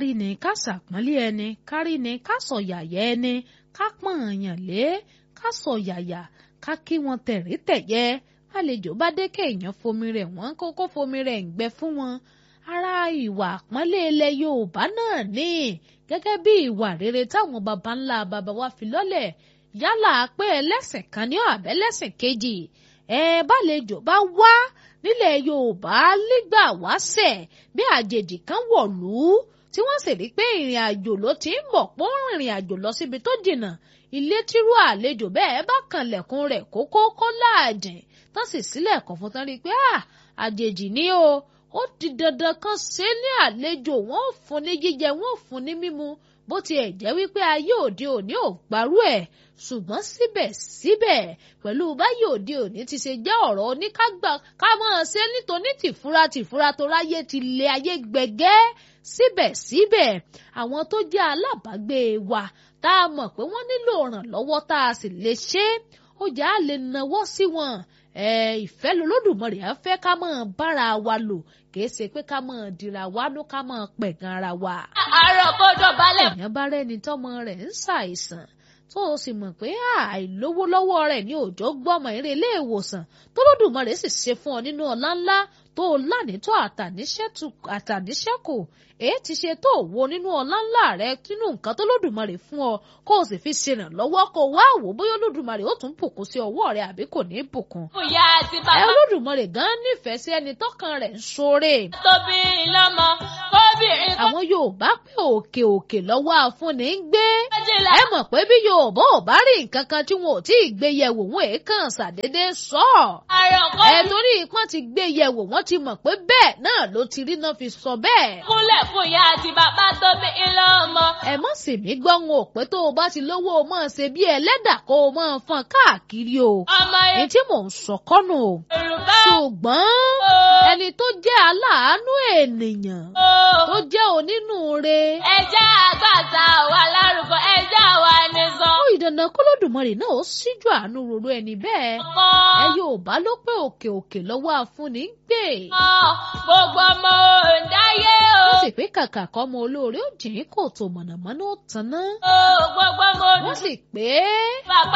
kárí ni ká ṣàpọ́nlé ẹni kárí ni ká sọ yàyà ẹni ká pọ́n èèyàn lé ká sọ yàyà ká kí wọn tẹ̀rí tẹ̀yẹ àlejò bá dé kéèyàn fomi rẹ̀ wọ́n kókó fomi rẹ̀ ń gbẹ fún wọn ara ìwà àpọ́nlé ilẹ̀ Yorùbá náà ní gẹ́gẹ́ bí ìwà rere táwọn baba ńlá baba wa fi lọ́lẹ̀ yálà pé ẹlẹ́sìn kan ní àbẹ́lẹ́sìn kejì ẹ bálejò bá wá nílẹ̀ Yorùbá nígbà wáṣẹ̀ bí àjèjì kan wọ̀lú tí wọ́n sì rí pé ìrìn àjò ló ti ń bọ̀ pọ́n ìrìn àjò lọ síbi tó jìnnà ilé tírú àlejò bẹ́ẹ̀ bá kanlẹ̀kùn rẹ̀ kókó kó láàjìn tán sì sílẹ̀kùn fún tán rí i pé àjèjì ni o ó di dandan kan ṣe ní àlejò wọn ò fún ní jíjẹ wọn ò fún ní mímu bó tiẹ̀ jẹ́ wípé ayé òde òní ò gbarú ẹ̀ ṣùgbọ́n síbẹ̀síbẹ̀ pẹ̀lú báyìí òde òní ti ṣe jẹ́ ọ̀rọ̀ oníkágbà ká máa ṣe nítorí tìfura tìfura tó ráyé ti lé ayé gbẹgẹ́ síbẹ̀síbẹ̀ àwọn tó jẹ́ alábàágbé wa tá a mọ̀ pé wọ́n nílò ìrànlọ́wọ́ tá a sì lè ṣe é ó jà á lè nawọ́ sí wọn ìfẹ́ lolódùmarè á fẹ́ ká máa bára wa lò kìí ṣe pé ká máa dira wa ló ká máa pẹ̀gàn ara wa. àárọ̀ kọjọ balẹ̀. èèyàn bá rẹ́ni tọ́mọ rẹ̀ ń ṣàìsàn tó o sì mọ̀ pé àìlówó lọ́wọ́ rẹ̀ ní òjò gbọ́mọ eré ilé ìwòsàn tó lódùmarè sì ṣe fún ọ nínú ọlá ńlá tó o lánìtọ́ àtàníṣẹ́kù èyí ti ṣe tó o wo nínú ọlá ńlá rẹ nínú nǹkan tó lódùmarè fún ọ kó o sì fi ṣèrànlọ́wọ́ kó o wá wò bóyá olódùmarè ó tún bùkún sí ọwọ́ rẹ àbí kò ní bùkún. ìyá àti ẹ bàbá olódùmarè gan nífẹ̀ẹ́ sí ẹni tọ́kàn rẹ̀ ń ṣoore. tóbi lọ́mọ kóbìnrin kó àwọn Yorùbá pé òkè òkè lọ́wọ́ afúnni ń gbé méjìlá. ẹ mọ̀ pé bí Yorùbá ò bá rí nǹkan kan tí wọn ò tí ì gbé yẹ̀wò wọn èèkàn ṣàdédé sọ àárọ̀ ẹ kọjọ torí ipọ́n ti gbé yẹ̀wò wọ́n ti mọ̀ pé bẹ́ẹ̀ náà ló ti rí náà fi sọ bẹ́ẹ̀. kúnlẹ̀ fún ìyá àti bàbá tóbi lọ́mọ. ẹ mọ̀ sí mi gbọ́ wọn ò pé tó o bá ti lówó o máa ṣe bí ẹlẹ́dà kó o máa fọn káàkiri o ọmọ èyí tí mò ń sọ kọ́nù o Yorùbá ṣùgbọ́n ẹni tó jẹ́ aláàánú ènìyàn tó jẹ́ onínúure ẹjẹ́ àgbàtà wà lárúkọ ẹjẹ́ àwa ní sọ. ó ìdandan kólódùmarè náà ó síjú àánú roro ẹni bẹ́ẹ̀ ẹ Yorùbá ló pé òkè òkè lọ́wọ́ afúnni ń gbé gbogbo ọmọ òǹdáyé o. wọ́n sì pé kàkà kọ́ ọmọ olóore ó jìn kò tó mọ̀nàmọ́ná ó tanná gbogbo ọmọ wọ́n sì pé bàbá